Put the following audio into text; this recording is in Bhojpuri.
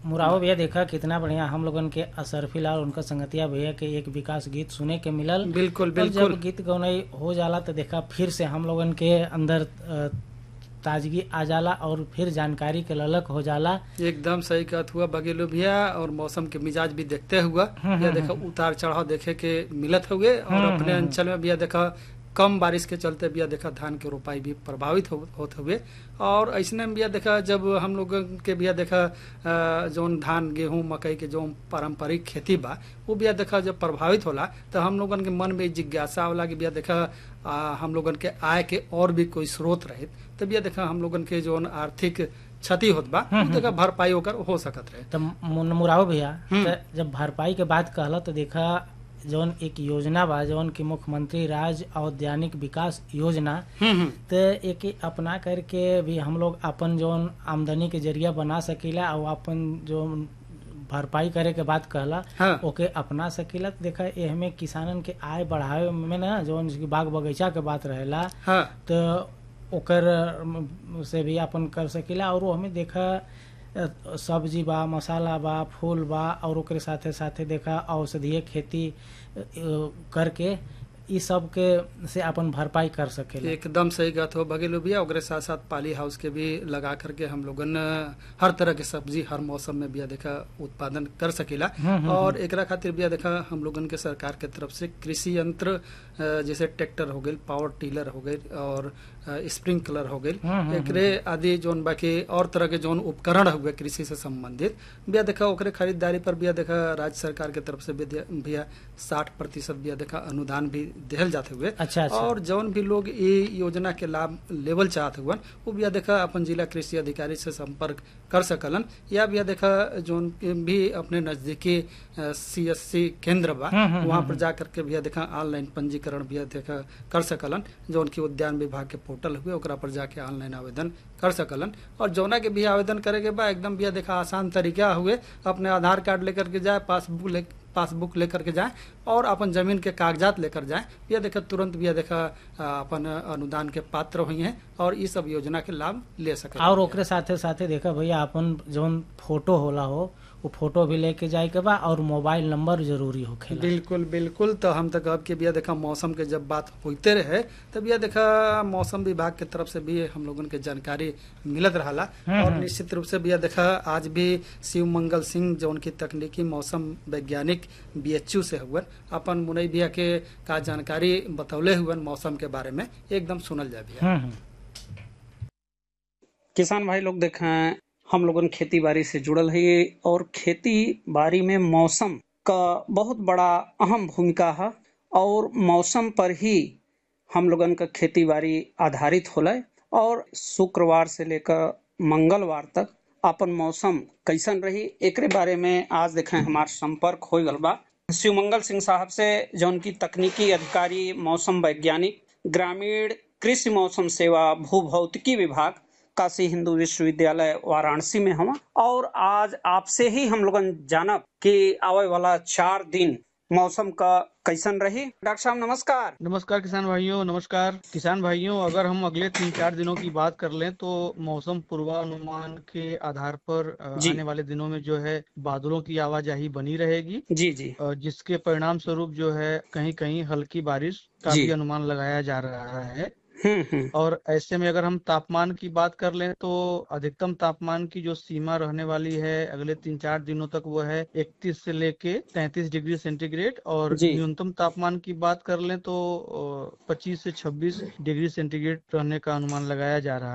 मुराव भैया देखा कितना बढ़िया हम लोगन के असरफिल और उनका संगतिया भैया के एक विकास गीत सुने के मिलल बिल्कुल और बिल्कुल जब गीत गौनई हो जाला तो देखा फिर से हम लोगन के अंदर अ, ताजगी आ जाला और फिर जानकारी के ललक हो जाला एकदम सही कहत हुआ बगेलो भैया और मौसम के मिजाज भी देखते हुआ हम्म, भैया देखा उतार चढ़ाव देखे के मिलत हुए और हम्म, अपने हम्म, अंचल में भैया देखा कम बारिश के चलते भैया देखा धान के रोपाई भी प्रभावित हो, होत हुए और ऐसने में भैया देखा जब हम लोग के भैया देखा अ, जौन धान गेहूं मकई के जो पारंपरिक खेती बा वो भैया देखा जब प्रभावित होला तो हम लोगन के मन में जिज्ञासा होला कि भैया देखा आ, हम लोगन के आय के और भी कोई स्रोत रहे तो भैया देखा हम लोगन के जौन आर्थिक क्षति होत बा उ देखा भरपाई होकर हो सकत रहे तो मुन- मुराव भैया हम्म। त जब भरपाई के बात कहला तो देखा जौन एक योजना बा जौन की मुख्यमंत्री राज्य औद्यानिक विकास योजना हम्म हम्म तो एक अपना करके भी हम लोग अपन जौन आमदनी के जरिया बना सकीला और अपन जो भरपाई करे के बात कहला हाँ। ओके अपना सकीला तो देखा एहमे किसानन के आय बढ़ावे में ना जौन बाग बगीचा के बात रहेला हाँ तो ओकर अम, से भी अपन कर सकीला और वो हमें देखा अ, सब्जी बा मसाला बा फूल बा और ओकरे साथे साथे देखा औषधीय खेती अ, करके ई सब के से अपन भरपाई कर सकेला एकदम सही बात हो बगेलो भैया ओकरे साथ साथ पाली हाउस के भी लगा करके हम लोगन अ, हर तरह के सब्जी हर मौसम में बिया देखा उत्पादन कर सकेला हम्म, हम्म, और एकरा खातिर बिया देखा हम लोगन के सरकार के तरफ से कृषि यंत्र अ, जैसे ट्रैक्टर हो गई पावर टीलर हो गई और स्प्रिंकलर हो गई हम्म, हम्म, एकरे आदि जोन बाकी और तरह के जोन उपकरण हुए कृषि से संबंधित बिया देखा ओकरे खरीदारी पर बिया देखा राज्य सरकार के तरफ से बिया- बिया साठ प्रतिशत बिया देखा अनुदान भी देहल जाते हुए अच्छा अच्छा और जौन भी लोग ये योजना के लाभ लेवल चाहत हुआ वो बिया देखा अपन जिला कृषि अधिकारी से संपर्क कर सकलन या बिया देखा जौन भी अपने नजदीकी सी एस सी केंद्र बा हम्म, हम्म, वहाँ हम्म, पर जा करके बिया देखा ऑनलाइन पंजीकरण बिया देखा कर सकलन जौन की उद्यान विभाग के पोर्टल हुए ओकरा पर जाके ऑनलाइन आवेदन कर सकलन और जौना के भी आवेदन करे के बा एकदम बिया देखा आसान तरीका हुए अपने आधार कार्ड लेकर के जाए पासबुक ले पासबुक लेकर के जाए और अपन जमीन के कागजात लेकर जाए यह देखा तुरंत भी यह देखा आ, अपन अनुदान के पात्र हुई हैं और इस सब योजना के लाभ ले सके और ओकरे साथे साथे देखा भैया अपन जौन फोटो होला हो वो फोटो भी लेके जाए के बा और मोबाइल नंबर जरूरी होखेला बिल्कुल बिल्कुल तो हम तक अब के बिया देखा मौसम के जब बात होते रहे तब यह देखा मौसम विभाग के तरफ से भी हम लोगन के जानकारी मिलत रहा हम्म, और हम्म। निश्चित रूप से बिया देखा आज भी शिव मंगल सिंह जो उनकी तकनीकी मौसम वैज्ञानिक बीएचयू से हुए अपन मुनई बिया के का जानकारी बतौले हुए मौसम के बारे में एकदम सुनल जाए बिया हम्म हम्म किसान भाई लोग देखें हम लोगन खेती बाड़ी से जुड़ल है और खेती बाड़ी में मौसम का बहुत बड़ा अहम भूमिका है और मौसम पर ही हम लोगन का खेती बाड़ी आधारित होला और शुक्रवार से लेकर मंगलवार तक अपन मौसम कैसन रही एकरे बारे में आज देखें हमार संपर्क हो गल बा शिवमंगल सिंह साहब से जौन की तकनीकी अधिकारी मौसम वैज्ञानिक ग्रामीण कृषि मौसम सेवा भू भौतिकी विभाग काशी हिंदू विश्वविद्यालय वाराणसी में हम और आज आपसे ही हम लोगन जानब कि आवे वाला चार दिन मौसम का कैसन रही डॉक्टर साहब नमस्कार नमस्कार किसान भाइयों नमस्कार किसान भाइयों अगर हम अगले तीन चार दिनों की बात कर लें तो मौसम पूर्वानुमान के आधार पर अ, जी। आने वाले दिनों में जो है बादलों की आवाजाही बनी रहेगी जी जी अ, जिसके परिणाम स्वरूप जो है कहीं कहीं हल्की बारिश का जी। भी अनुमान लगाया जा रहा है हम्म हम्म और ऐसे में अगर हम तापमान की बात कर लें तो अधिकतम तापमान की जो सीमा रहने वाली है अगले तीन चार दिनों तक वो है 31 से लेके 33 डिग्री सेंटीग्रेड और जी। न्यूनतम तापमान की बात कर लें तो अ, 25 से 26 डिग्री सेंटीग्रेड रहने का अनुमान लगाया जा रहा है